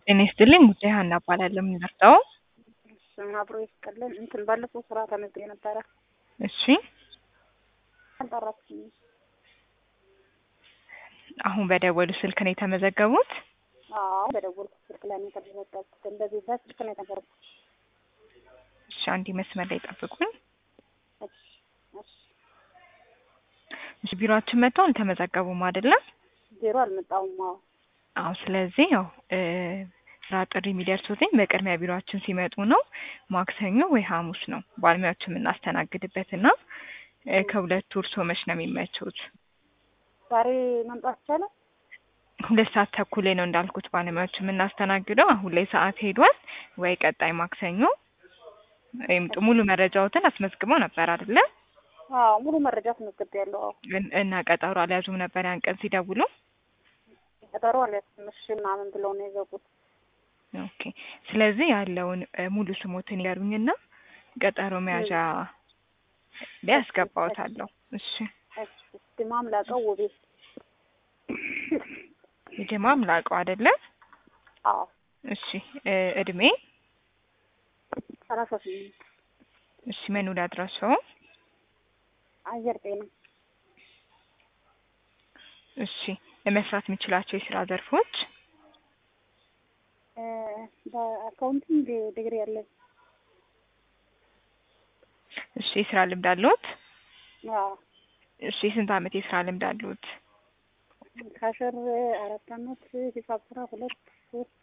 ጤና ይስጥልኝ ጉዳይ ሀና እባላለሁ። የምንደርሰው ስም አብሮ ይስጥልን። እንትን ባለፈው ስራ ተመዝግቤ ነበረ እሺ፣ አልጠራችኝም። አሁን በደወሉ ስልክ ነው የተመዘገቡት? አዎ በደወልኩት ስልክ ላይ ነው የተመዘገብኩት። እንደዚህ በስልክ ነው የተመዘገብኩት። እሺ፣ አንድ መስመር ላይ ጠብቁኝ። እሺ፣ እሺ። እሺ፣ ቢሮአችን መጥተው አልተመዘገቡም አይደለም? ዜሮ አልመጣሁም። አዎ አዎ። ስለዚህ ያው እ ስራ ጥሪ የሚደርሱትኝ በቅድሚያ ቢሮአችን ሲመጡ ነው። ማክሰኞ ወይ ሐሙስ ነው ባለሙያዎች የምናስተናግድበት እና እ ከሁለቱ እርሶ መች ነው የሚመቹት? ዛሬ መምጣት ይቻላል? ሁለት ሰዓት ተኩል ላይ ነው እንዳልኩት ባለሙያዎች የምናስተናግደው። አሁን ላይ ሰዓት ሄዷል። ወይ ቀጣይ ማክሰኞ ወይም ጥ- ሙሉ መረጃዎትን አስመዝግበው ነበር አይደለ? አዎ ሙሉ መረጃ ተመዝግቤያለሁ። አዎ እን- እና ቀጠሮ አልያዙም ነበር ያን ቀን ሲደውሉ? ቀጠሮ አልያዝኩም። እሺ ምናምን ብለው ነው የዘጉት። ኦኬ። ስለዚህ ያለውን እ ሙሉ ስሞትን ይገሩኝና ቀጠሮ መያዣ ላይ አስገባዎታለሁ። እሺ። እሺ ድማም ላቀው ውቤ። የጀማም ላቀው አይደለ? አዎ እሺ። እ እድሜ? ሰላሳ ስምንት እሺ። መኖሪያ አድራሻው? አየር ጤና እሺ። ለመስራት የሚችላቸው የስራ ዘርፎች? እ በአካውንቲንግ ዲግሪ ያለኝ እሺ። የስራ ልምድ አለዎት? አዎ እሺ። የስንት አመት የስራ ልምድ አለዎት? ካሸር አራት አመት ሂሳብ ስራ ሁለት ሶስት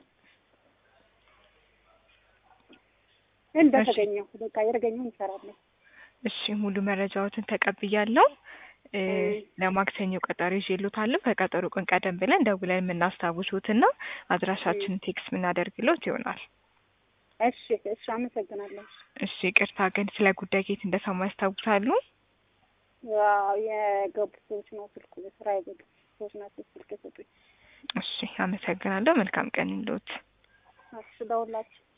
እንደተገኘው በቃ የተገኘው እንሰራለን። እሺ ሙሉ መረጃዎትን ተቀብያለሁ። እ እ ለማክሰኞ ቀጠሮ ይዤልዎታለሁ። ከቀጠሮ ቀን ቀደም ብለን ደውለን የምናስታውሱትና አድራሻችንን ቴክስት የምናደርግልዎት ይሆናል። እሺ እሺ አመሰግናለሁ። እሺ ቅርታ ግን ስለ ጉዳይ ከየት እንደሰሙ ያስታውሳሉ? ያው የገቡ ሰዎች ነው ስልኩ ስራ የገቡ ሰዎች ናቸው ስልክ የሰጡኝ። እሺ አመሰግናለሁ። መልካም ቀን ይሁንልዎት። እሺ ደውላችሁ